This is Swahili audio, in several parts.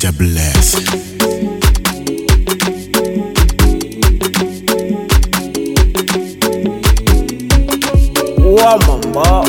Mr. Bless. wa mambo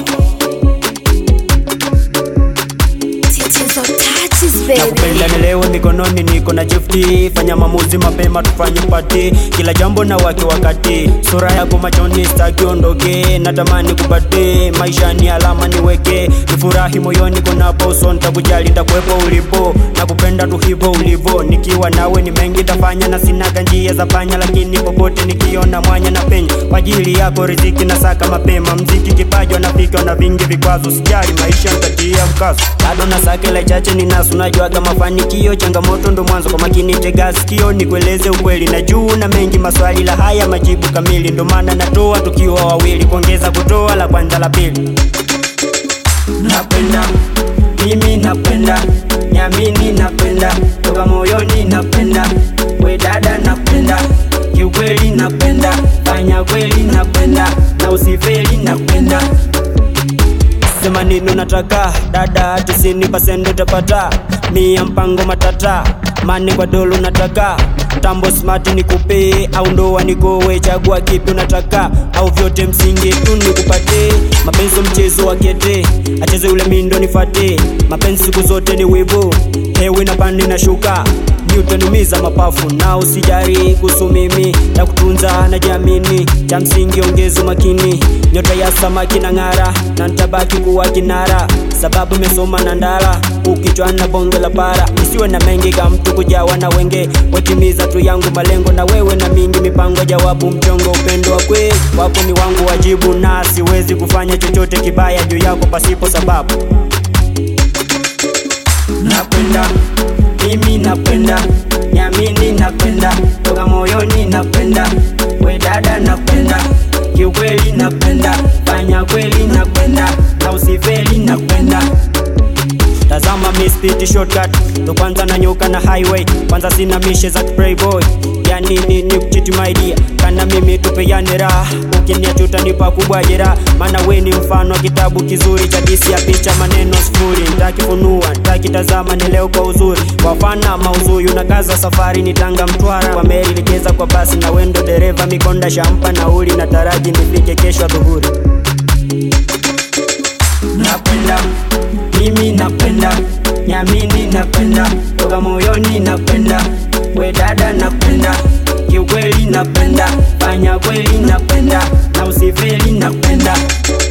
Titizo touches, baby. nakupenda nilewe mikononi niko na chifti fanya maamuzi mapema tufanye pati kila jambo na wake wakati sura yako machoni staki ondoke natamani kupate maisha ni alama niweke nifurahi moyoni konapo so ntakujali ntakwepo ulipo nakupenda tu hivo ulivo nikiwa nawe ni mengi tafanya na sinaga njia za panya lakini popote nikiona mwanya na penya kwa ajili yako riziki na saka mapema mziki kipaji nafika na vingi vikwazo sijali maisha ntatia mkazo bado na sakela chache ninasu najua kama mafanikio changamoto ndo mwanzo kwa makini tega sikio nikueleze ukweli na juu na mengi maswali la haya majibu kamili ndo maana natoa tukiwa wawili kuongeza kutoa la kwanza la pili napenda mimi napenda nyamini napenda toka moyoni napenda we dada napenda kiukweli napenda fanya kweli napenda na usifeli napenda sema nino nataka dada tisini pasende utapata mia mpango matata mane kwa dolo nataka tambo smart nikupe au ndoa nikowe chagua kipi unataka au vyote msingi tu nikupate mapenzi mchezo wa kete acheze ule mindo nifate mapenzi siku zote ni wivu hewe na pande na shuka ni utaniumiza mapafu na usijari kuhusu mimi na kutunza na jamini cha msingi ongezo makini nyota ya samaki na ng'ara na ntabaki kuwa kinara sababu imesoma na ndala ukichwa na bonge la para isiwe na mengi ka mtu kujawa na wenge watimiza tu yangu malengo na wewe na mingi mipango jawabu mchongo upendo wa kweli wako ni wangu wajibu na siwezi kufanya chochote kibaya juu yako pasipo sababu napenda mimi napenda nyamini napenda toka moyoni napenda we dada napenda kiukweli napenda fanya kweli napenda na usifeli napenda tazama mispiti shortcut ndo kwanza nanyuka na highway kwanza sina mishe za playboy yani nini kuchiti maidia kana mimi tupeane raha ukiniacha utanipa kubwa jeraha maana we ni mfano wa kitabu kizuri cha disi ya picha maneno sifuri ntakifunua ntakitazama ni leo kwa uzuri wafana mauzui unakaza safari ni tanga mtwara kwa meri ligeza kwa basi na wendo dereva mikonda shampa nauli na taraji nifike kesho dhuhuri napenda mimi napenda nyamini napenda toka moyoni napenda we dada napenda kiukweli napenda fanya kweli napenda na usifeli napenda